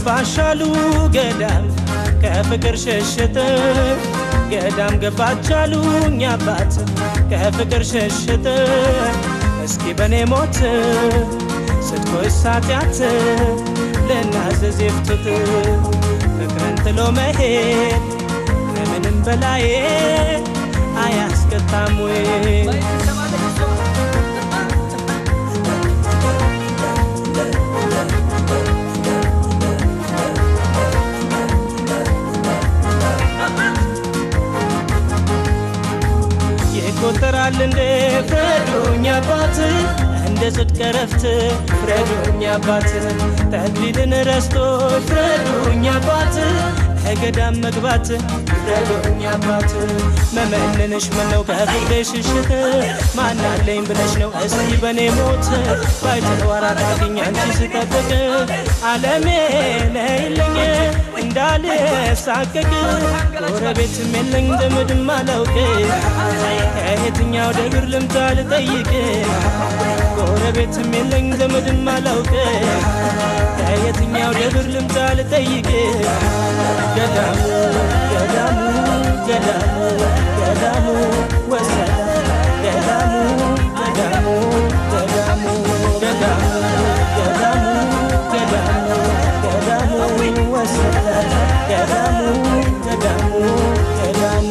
ገባሻሉ ገዳም ከፍቅር ሸሽት ገዳም ገባቻሉኝ አባት ከፍቅር ሸሽት እስኪ በኔ ሞት ስትኮይ ሳትያት ልናዘዝ የፍቱት ፍቅርን ጥሎ መሄድ ከምንም በላይ አያስቀጣም ወይ ይቆጠራል እንደ ፍረዱኝ አባት እንደ ጽድቅ ረፍት ፍረዱኝ አባት ተክሊልን ረስቶ ፍረዱኝ አባት ከገዳም መግባት ፍረዱኝ አባት መመንንሽ ምነው ከፍቅር ሽሽት ማናለኝ ብለሽ ነው እስቲ በኔ ሞት ባይተዋራራግኝ አንቺ ስጠብቅ አለሜ ነይልኝ እንዳልሳቀቅ ጎረቤትም የለኝ ዘመድም አላውቅ ከየትኛው ደብር ልምታ ልጠይቅ ጎረቤትም የለኝ ዘመድም አላውቅ ከየትኛው ደብር ልምታ ልጠይቅ ገዳሙ ገዳሙ ገዳሙ ገዳሙ ወሰደ ገዳሙ ገዳሙ ገዳሙ ገዳሙ ገዳሙ ገዳሙ ገዳሙ ወሰደ ገዳሙ ገዳሙ ገዳሙ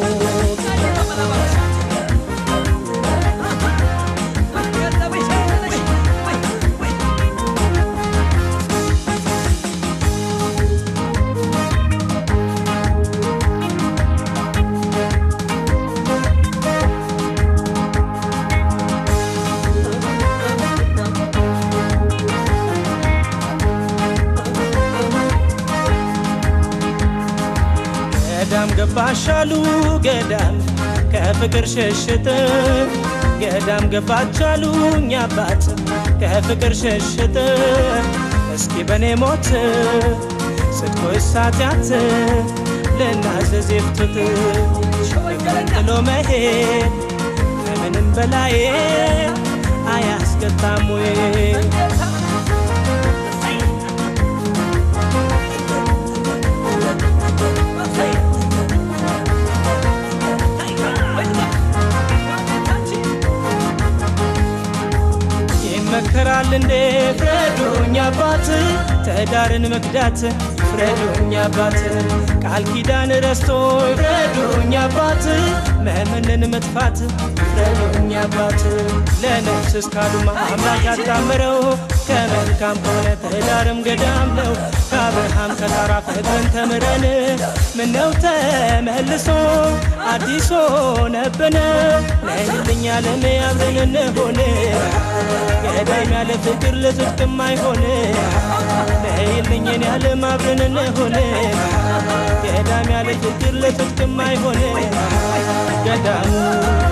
ገዳም ገባሻሉ ገዳም ከፍቅር ሸሽት ገዳም ገባቻሉኝ አባት ከፍቅር ሸሽት እስኪ በኔ ሞት ስትኮይ ሳትያት ልናዘዝ የፍቱት ፍቅርን ጥሎ መሄድ ከምንም በላይ አያስቀጣም ወይ ይመከራል እንዴ ፍረዱኝ አባት ትዳርን መክዳት ፍረዱኝ አባት ቃል ኪዳን ረስቶ ፍረዱኝ አባት መምንን መጥፋት ፍረዱኝ አባት ለነፍስ እስካሉማ አምላክ ያጣምረው ከመልካም ከሆነ ትዳርም ገዳም ነው ከአብርሃም ከታራ ፍቅርን ተምረን ምነው ተመልሶ አዲስ ሆነብን ነይልኝ ዓለም አብረን እንሆን ገዳም ያለ ፍቅር ለጽድቅም አይሆን ነይልኝን ያለም አብረን እንሆን ገዳም ያለ ፍቅር ለጽድቅም አይሆን ገዳሙ